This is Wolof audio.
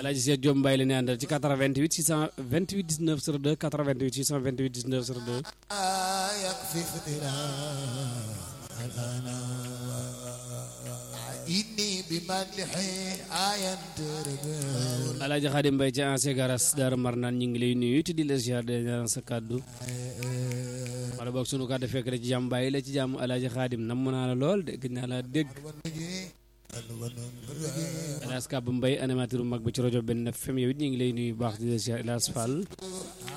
Alaaji Cheikh Diop Mbaye la ñu àndal ci 88 628 19 02 88 628 19 02 يكفي فترة إني بمدحي آية تربل Alaaji Xaadim Mbaye ci ancien garas Daaru Marnaan ñu ngi lay nuyu te di la ziar de ñaan sa kàddu wala boog sunu kàddu fekk la ci jàmm bàyyi la ci jàmm Alaaji Xaadim namm naa la lool de gëj naa la dégg Elas Kab Mbaye animateur bu mag ba ci rajo benn FM yow it ñu ngi lay nuyu bu baax di la ziar Elas Fall